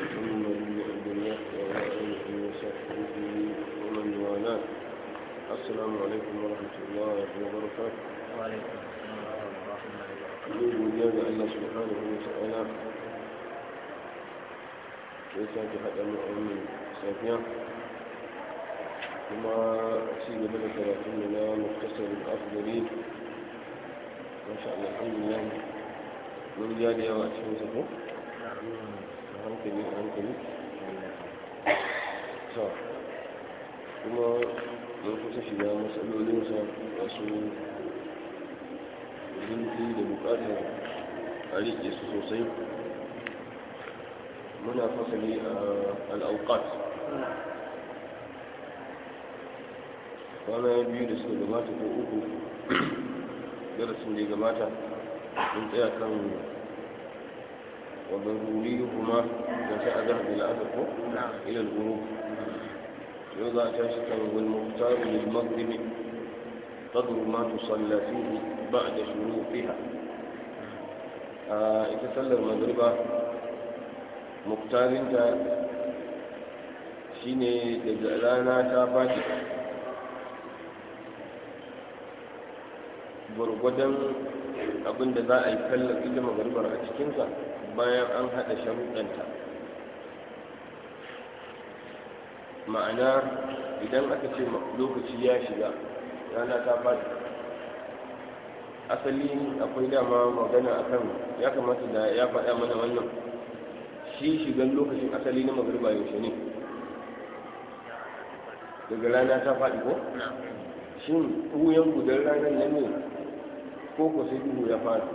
محمد بن عبد الله وآله وصحبه ومن والاه السلام عليكم ورحمة الله وبركاته وعليكم السلام ورحمة الله وبركاته يقول يا الله سبحانه وتعالى كيف تحدى مؤمن سافيا كما أسيب لك ثلاثين مختصر الأفضلين ما شاء الله الحمد لله من جادي وأسفل سفو hankali a hankali sa kuma mun kusa shiga matsalolinsa wasu zurfi da bukatar a riƙe su sosai muna fasali a al'aukat kwana biyu da suka gabata ko uku darasin da ya gabata mun tsaya kan وضروريهما جزاء ذهب العدد إلى الغروب يوضع تاشتا والمختار للمغرب قدر ما تصلى فيه بعد شروطها إذا صلى المغرب مختار انت shine daga rana ta faɗi gwargwadon abinda za a yi kallon ita magarbar a cikinsa bayan an haɗa sharuɗanta ma'ana idan aka ce lokaci ya shiga rana ta faɗi asali akwai dama magana akan ya kamata da ya faɗa mana wannan shi shigan lokacin asali na magariba yaushe ne daga rana ta faɗi ko shin ɓuyan gudan ranar nan ne ko ko sai duhu ya fara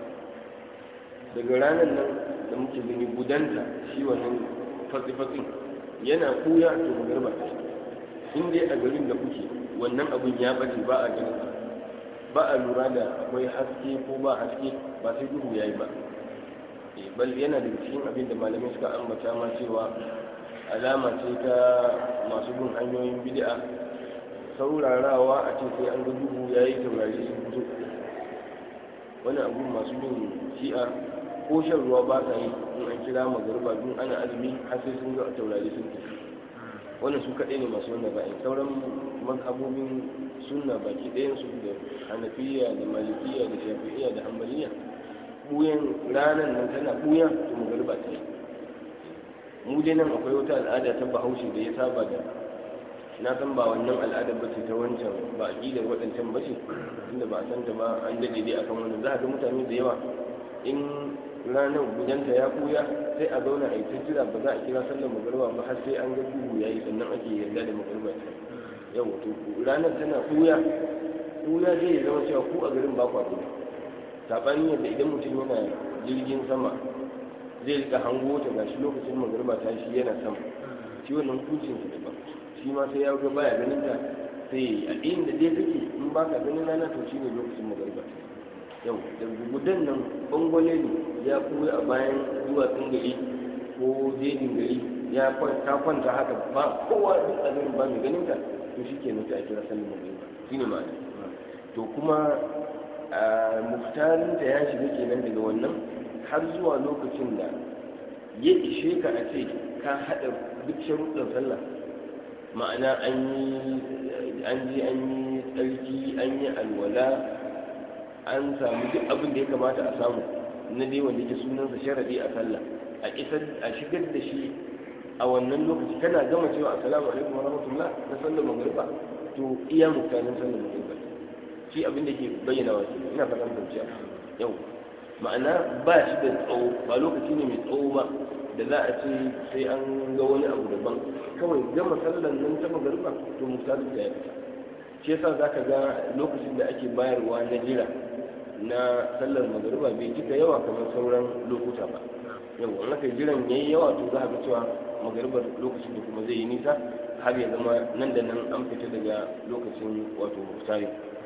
daga ranar nan da muke gani gudanta shi wannan fatsi-fatsin yana kuya to magarba ta in dai a garin da kuke wannan abin ya bace ba a ganin ba a lura da akwai haske ko ba haske ba sai duhu ya yi ba bal yana da cikin abin da malamai suka ambata ma cewa alama ce ta masu bin hanyoyin bid'a saurarawa a ce sai an ga duhu ya yi taurari sun fito wani abu masu bin shi'a ko shan ruwa ba sa yi in an kira magarba dun ana azumi har sai sun ga taurari sun tafi wannan su kaɗai ne masu wannan ra'ayi sauran mazhabobin sunna baki ɗayan su da hanafiya da malikiya da shafi'iya da hanbaliya buyan ranar nan tana buya to magarba ta yi mu dai nan akwai wata al'ada ta bahaushe da ya saba da na san ba wannan al'adar ba ce ta wancan ba a ƙidar waɗancan ba ce inda ba a san ta ba an daɗe dai akan wannan za a ga mutane da yawa in ranar gudanta ya ɓuya sai a zauna a yi ta jira ba za a kira sallar magarba ba har sai an ga duhu ya yi sannan ake yarda da magarba ta yau to ranar tana ɓuya ɓuya zai zama cewa ku a garin ba kwa ɓuya saɓanin yadda idan mutum yana jirgin sama zai rika hango ta gashi lokacin magarba ta shi yana sama shi wannan hukuncinsa daban shi ma sai ya ga baya ganin ta sai a inda dai kake in ba ka ganin rana to shine lokacin magariba yau da gudan nan bangwale ne ya koya a bayan duwatsun gari ko jejin gari ya ta kwanta haka ba kowa duk a garin ba mai ganin ta to shi ke nufi a kira sallar magariba shi ne ma'ana to kuma muftarinta ya shiga kenan daga wannan har zuwa lokacin da ya ishe ka a ce ka haɗa duk sharuɗin sallah ma'ana an yi an je an yi tsarki an yi alwala an samu duk abin da ya kamata a samu na dai wanda ke sunansa sharadi a sallah a isar a shigar da shi a wannan lokaci kana gama cewa assalamu alaikum wa rahmatullah na sallar magriba to iya mutanen sallar magriba shi abin da ke bayyana wa ina fatan fahimci yau ma'ana ba shi da tsawo ba lokaci ne mai tsawo ba da za a ce sai an ga wani abu daban kawai gama sallan nan ta magariba to misali da ya fita shi yasa za ka ga lokacin da ake bayarwa na jira na sallar magariba bai cika yawa kamar sauran lokuta ba yau an aka jiran yayi yawa to za a ga cewa magaribar lokacin da kuma zai yi nisa har ya zama nan da nan an fita daga lokacin wato muhtari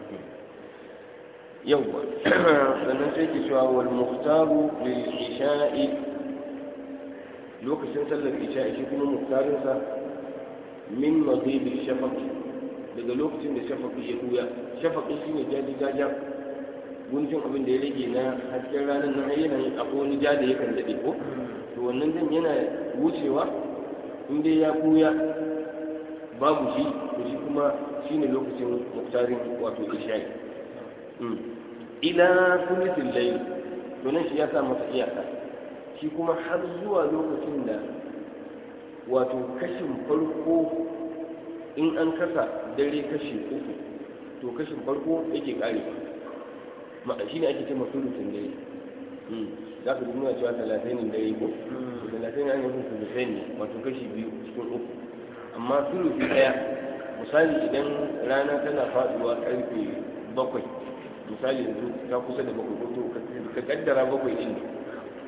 yau sannan sai ke cewa wal muhtaru lil isha'i lokacin sallar isha'i shi kuma muhtarinsa min maghibi shafaqi daga lokacin da shafaqi ya buya shafaqi shine jaji jaja guntun abin da ya rage na hasken ranar nan yana yin akwai wani ja da yakan daɗe ko to wannan dan yana wucewa in dai ya buya babu shi to shi kuma shine lokacin muktarin wato isha'i ila sulutul layl to nan shi ya sa masa iyaka shi kuma har zuwa lokacin da wato kashin farko in an kasa dare kashi uku to kashin farko yake kare ma shi ne ake ce masulutun dare za ka nuna cewa talatin dare ko to talatin an yi sulutai ne wato kashi biyu cikin uku amma sulutu daya misali idan rana tana faduwa karfe bakwai misali yanzu ta kusa da bakwai ko ka kaddara bakwai din ne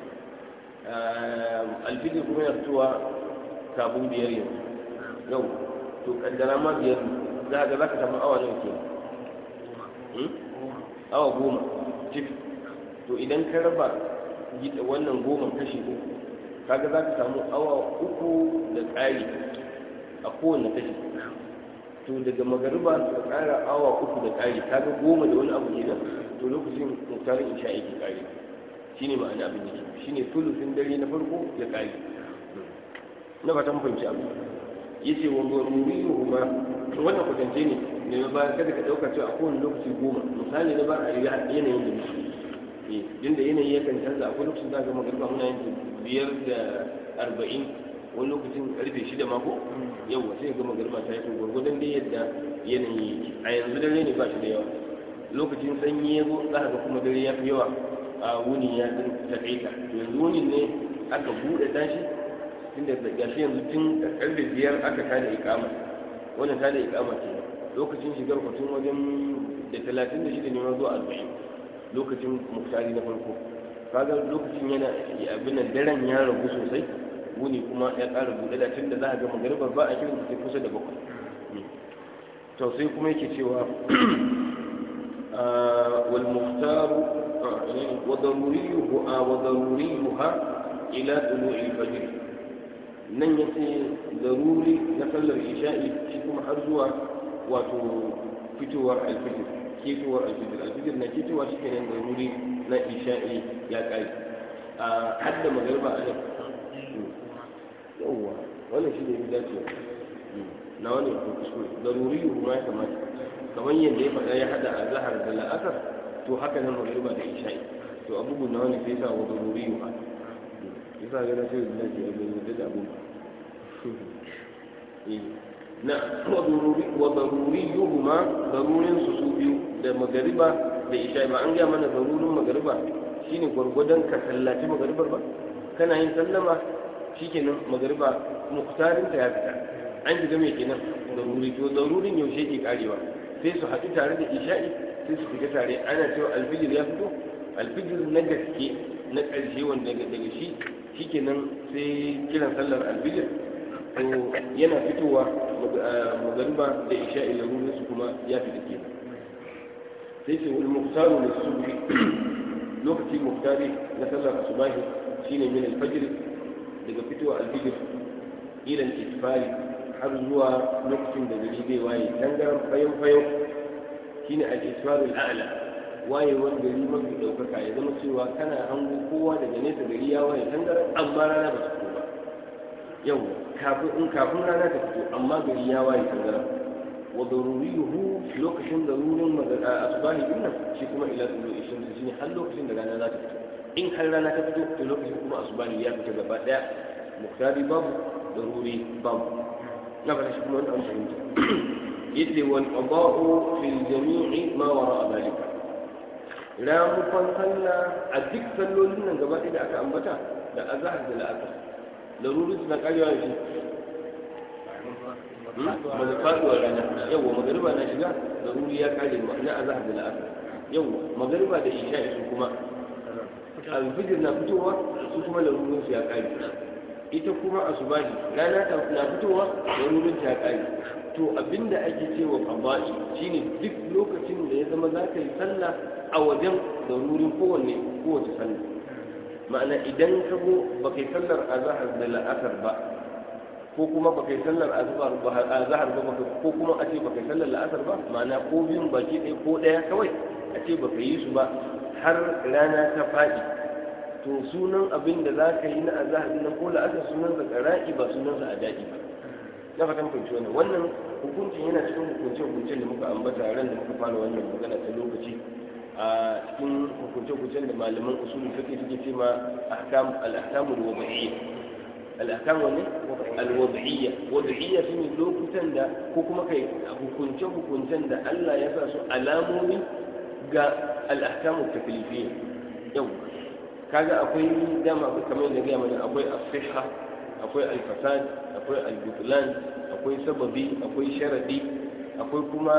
alfijir kuma yana fitowa kafin biyar yanzu yau to kaddara ma biyar za ga za ka samu awa nawa ke awa goma cif to idan ka raba wannan goma kashi uku kaga za ka samu awa uku da ƙari a kowane kashi to daga magariba ka ƙara awa uku da ƙari kaga goma da wani abu kenan to lokacin muktarin isha yake ƙari shine ma'ana abin da ke shine sulusin dare na farko ya ƙari na fatan fahimci abu yace wa daruriyuhu ma wannan kwatance ne ne na ba kada ka dauka cewa a kowane lokaci goma misali na ba a yanayin da muke eh din da yanayi yakan canza akwai lokacin za ka magana muna yin biyar da arba'in wani lokacin karfe shida mako yawa sai ga magana ta yi to gwargwadon dai yadda yanayi yake a yanzu dare ne ba shi da yawa lokacin sanyi ya zo za ka ga kuma dare ya fi yawa a wuni ya taƙaita to yanzu wuni ne aka buɗe tashi tunda da gashi yanzu tun karfe biyar aka tada ikama wannan tada ikama ce lokacin shigar kwatun wajen da talatin da shida ne ma zuwa arba'in lokacin muktari na farko kaga lokacin yana abin nan daren ya ragu sosai wuni kuma ya ƙara buɗe da tun da za a ga magaribar ba a kiran sai kusa da bakwai to sai kuma yake cewa wal muhtaru wa daruriyuha wa daruriyuha ila tulu'il fajr nan ya ce zaruri na sallar isha'i shi kuma har zuwa wato fitowar alfijir ketowar alfijir alfijir na ketowa shi kenan zaruri na isha'i ya kai a hadda magarba a nan yawwa wannan shi ne ya dace na wani ko kuskure zaruri kuma ya kamata kamar yadda ya faɗa ya hada a zahar da la'asar to haka nan magarba da isha'i to abubuwan na wani sai sa wa zaruri ba yasa ga sai da lafi a bai da abu na wa daruriyuhuma darurin su su biyu da magariba da isha ba an gaya mana darurin magariba shine gwargwadon ka sallaci magaribar ba kana yin sallama shikenan magariba muktarin ta ya fita an shiga mai kenan daruri to darurin yaushe ke karewa sai su haɗu tare da isha'i sai su fita tare ana cewa alfijir ya fito alfijir na gaske na ƙarshe wanda daga shi shikenan sai kiran sallar alfijir to yana fitowa magariba da isha'i larurin su kuma ya fita ke sai ce wani muktaru da subhi lokaci muktari na sallar asubahi shine min alfajir daga fitowa alfijir ila isfari har zuwa lokacin da gari zai waye tangaran fayan fayan shine al-isfarul a'la wayewar gari mafi ɗaukaka ya zama cewa kana hango kowa daga nesa gari ya waye tangaran amma rana ba su fito ba yau kafin in kafin rana ta fito amma gari ya waye tangaran wa daruriyuhu lokacin darurin asbahi din nan shi kuma ila tsulu ishin su shine har lokacin da rana za ta fito in har rana ta fito to lokacin kuma asbahi ya fita gaba daya muktari babu daruri babu na fara shi kuma wani an fahimta yace wal qada'u fil jami'i ma wara'a dhalika ramukon sallah a duk sallolin nan gaba ɗaya da aka ambata da azahar da la'asar laruri suna karewa shi ba da faduwa rana yawwa magariba na shiga laruri ya kare na azahar da la'asar yawwa magariba da isha su kuma alfijir na fitowa su kuma larurin su ya kare ita kuma asubahi rana na fitowa larurin ta ya kare to abinda ake cewa qada'i shine duk lokacin da ya zama za ka yi sallah a wajen darurin kowanne kowace sallah ma'ana idan ka go ba kai sallar azhar da la'asar ba ko kuma ba kai sallar azhar ba azhar ba ko kuma a ce ba kai sallar la'asar ba ma'ana ko biyun baki ɗaya ko ɗaya kawai a ce ba ka yi su ba har rana ta faɗi to sunan abin da za ka yi na azahar nan ko la'asar sunansa ƙara'i ba sunansa a daɗi ba na fatan fahimci wannan wannan hukuncin yana cikin hukunce hukuncen da muka ambata ran da muka fara wannan magana ta lokaci a cikin hukunce hukuncen da malaman usulul fiqh suke ce ma ahkam al-ahkam al-wad'iyya al-ahkam wani al-wad'iyya wad'iyya shine lokutan da ko kuma kai hukunce hukuncen da Allah ya sa su alamomi ga al-ahkam at-taklifiyya yau kaga akwai dama kamar da gaya mana akwai as-sihha akwai al-fasad akwai al-butlan akwai sababi akwai sharadi akwai kuma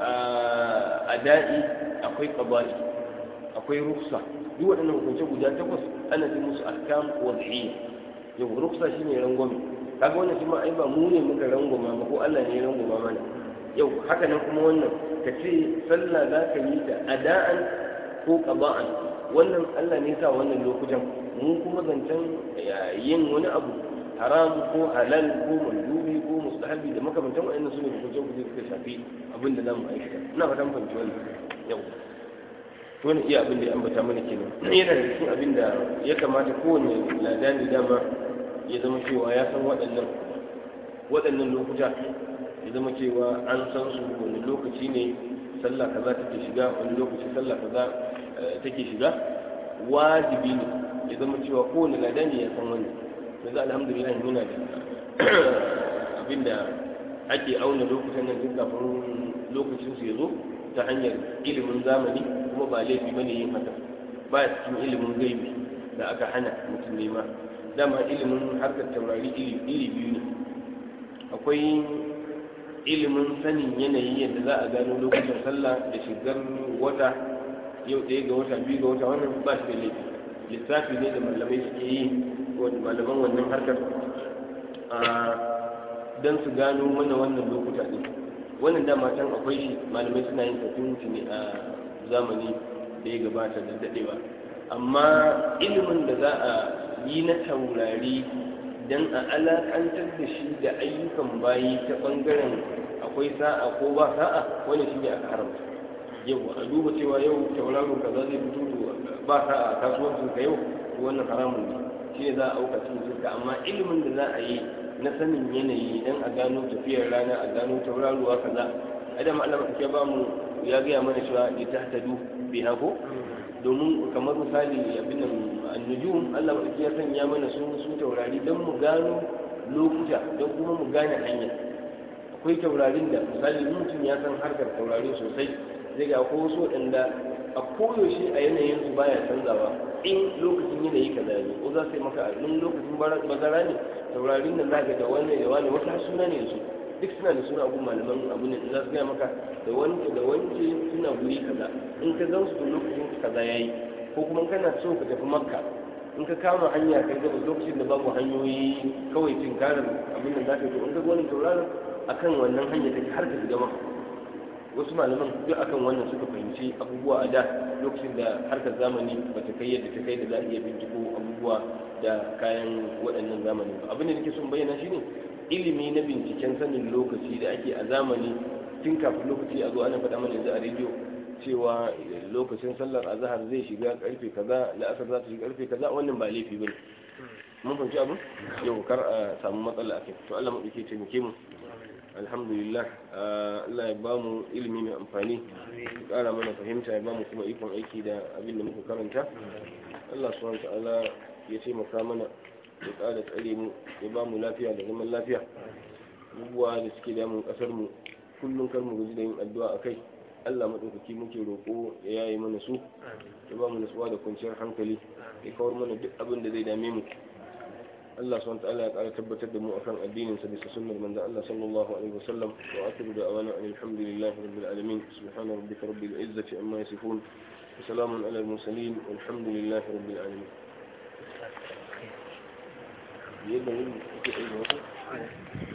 ada'i akwai qada'i akwai ruksa duk waɗannan hukunce guda takwas ana ce musu ahkam wad'iyya yau ruksa shine rangwame kaga wannan shi ma ai ba mu ne muka rangwama ba ko Allah ne ya rangwama mana yau haka nan kuma wannan ka ce sallah za ka yi ta ada'an ko qada'an wannan Allah ne sa wannan lokutan mu kuma zancen yin wani abu haram ko halal ko mandubi ko mustahabi da makamantan wa'annan sune hukuncen kuɗi suka shafi abin da zamu aikata ina fatan fahimci wannan yau to ne iya abin da ya ambata mana kenan yana da cikin abin da ya kamata kowane ladani dama ya zama cewa ya san waɗannan waɗannan lokuta ya zama cewa an san su wani lokaci ne sallah kaza take shiga wani lokaci sallah kaza take shiga wajibi ne ya zama cewa kowane ladani ya san wannan yanzu alhamdulillah muna da abinda ake auna lokutan nan tun kafin lokacin su ya zo ta hanyar ilimin zamani kuma ba laifi bane yin haka ba cikin ilimin gaibi da aka hana mutum nema dama ilimin harkar taurari iri biyu ne akwai ilimin sanin yanayi yadda za a gano lokutan sallah da shigar wata yau ɗaya ga wata biyu ga wata wannan ba shi da laifi lissafi ne da malamai suke yi malaman wannan harkar don su gano mana wannan lokuta ne wannan dama can akwai shi malamai suna yin tafin ne a zamani da ya gabata da daɗewa amma ilimin da za a yi na taurari don a alakantar da shi da ayyukan bayi ta ɓangaren akwai sa'a ko ba sa'a wani shi ne aka haramta yau a duba cewa yau tauraro kaza zai fito ba sa'a a kasuwancin ka yau wannan haramun ne shi ne za a auka cikin shirka amma ilimin da za a yi na sanin yanayi don a gano tafiyar rana a gano tauraruwa kaza adam Allah ya ba mu ya gaya mana cewa ya tahtadu bi hako domin kamar misali abin nan annujum Allah ya sanya mana su su taurari don mu gano lokuta don kuma mu gane hanya akwai taurarin da misali mutum ya san harkar taurari sosai zai ga ko wasu waɗanda a koyaushe a yanayin su baya canzawa in lokacin yanayi kaza ne ko za su yi maka in lokacin bazara ne taurarin nan zaka da wani da wani wata suna ne su duk suna da suna abun malaman abu ne za su gaya maka da wanke da wanke suna guri kaza in ka zan su lokacin kaza yayi ko kuma kana so ka tafi makka in ka kama hanya kai gaba lokacin da babu hanyoyi kawai tinkarar abin da zaka yi in ka ga wani tauraron akan wannan hanya take har ka shiga makka wasu malaman duk akan wannan suka fahimci abubuwa a da lokacin da harkar zamani ba ta kai yadda ta kai da za a iya binciko abubuwa da kayan waɗannan zamani ba abin da nake son bayyana shine ilimi na binciken sanin lokaci da ake a zamani tun kafin lokaci a zo ana faɗa mana yanzu a rediyo cewa lokacin sallar azahar zai shiga karfe kaza la'asar za ta shiga karfe kaza wannan ba laifi bane mun fahimci abin yau kar a samu matsala a kai to Allah mu dake taimake mu alhamdulillah Allah ya ba mu ilimi mai amfani ya kara mana fahimta ya ba mu kuma ikon aiki da abin da muka karanta Allah subhanahu ta'ala ya taimaka mana ya kara tsare mu ya ba mu lafiya da zaman lafiya abubuwa da suke damun kasar mu kullum kar mu guji da yin addu'a akai Allah madaukaki muke roƙo ya yaye mana su ya ba mu nutsuwa da kwanciyar hankali ya kawar mana duk abin da zai dame mu Allah subhanahu wa ta'ala ya ƙara tabbatar da mu akan addinin sa bisa sunnar manzon Allah sallallahu alaihi wasallam wa akhiru da'wana alhamdulillahi rabbil alamin subhana rabbika rabbil izzati amma yasifun wa salamun ala al mursalin walhamdulillahi rabbil alamin yadda yin ake aiki